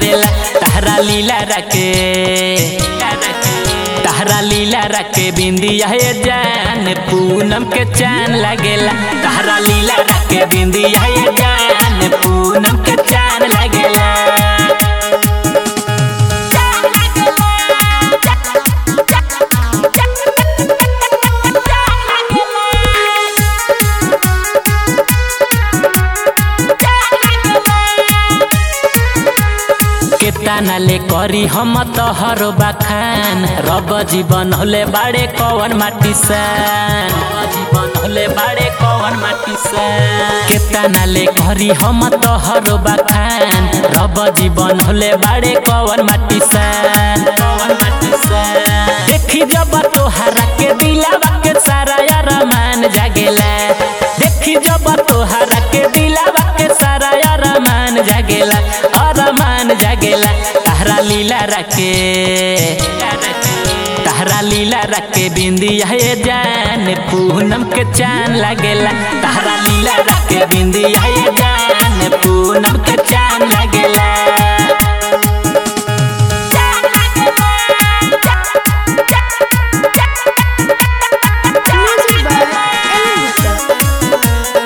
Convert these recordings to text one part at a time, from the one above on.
लागेला तहरा लीला रखे तहरा लीला रखे बिंदिया ये जान पूनम के चान लागेला तहरा लीला रखे बिंदिया ये जान पूनम के चान लागेला केतना ले करी हम तोहर बखान रब जीवन होले बाड़े कवन माटी सान जीवन होले बाड़े कवन माटी सान केतना ले करी हम तोहर बखान रब जीवन होले बाड़े कवन माटी सान कवन माटी सान देखी जब तोहरा के दिलावा के सारा यार मान जागेला देखी जब तोहरा के दिलावा के सारा यार मान जागेला अरमान जागेला तहरा लीला रखे तहरा लीला रखे बिंदिया ये जान पूनम के चान लगेला तहरा लीला रखे बिंदिया ये जान पूनम के चान लगेला Music by Ellen Gupta.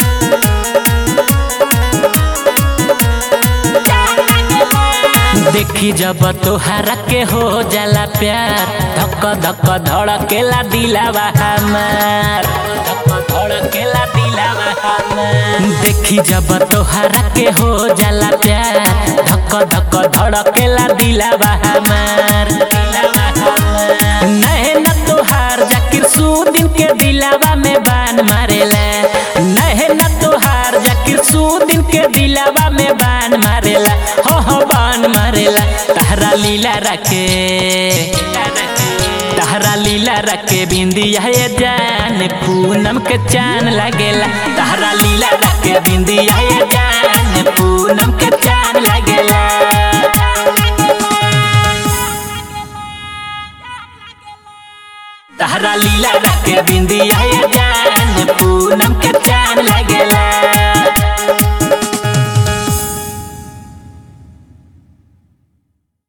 देखी जब तोहरा के हो जाला प्यार धक धक धड़केला दिलावा हमार धक धड़केला दिलावा हमार देखी जब तोहरा के हो जाला प्यार धक धक धड़केला दिलावा हमार दिलावा हमार नैन तोहार जाकिर सुदिन के दिलावा में बान मारेला नैन तोहार जाकिर सुदिन के दिलावा में बान मारेला हो हो बान मारेला तहरा लीला रखे तहरा लीला रखे बिंदिया ये जान पूनम के चान लगेला तहरा लीला रखे बिंदिया ये जान पूनम के चान लगेला तहरा लीला रखे बिंदिया ये जान पूनम के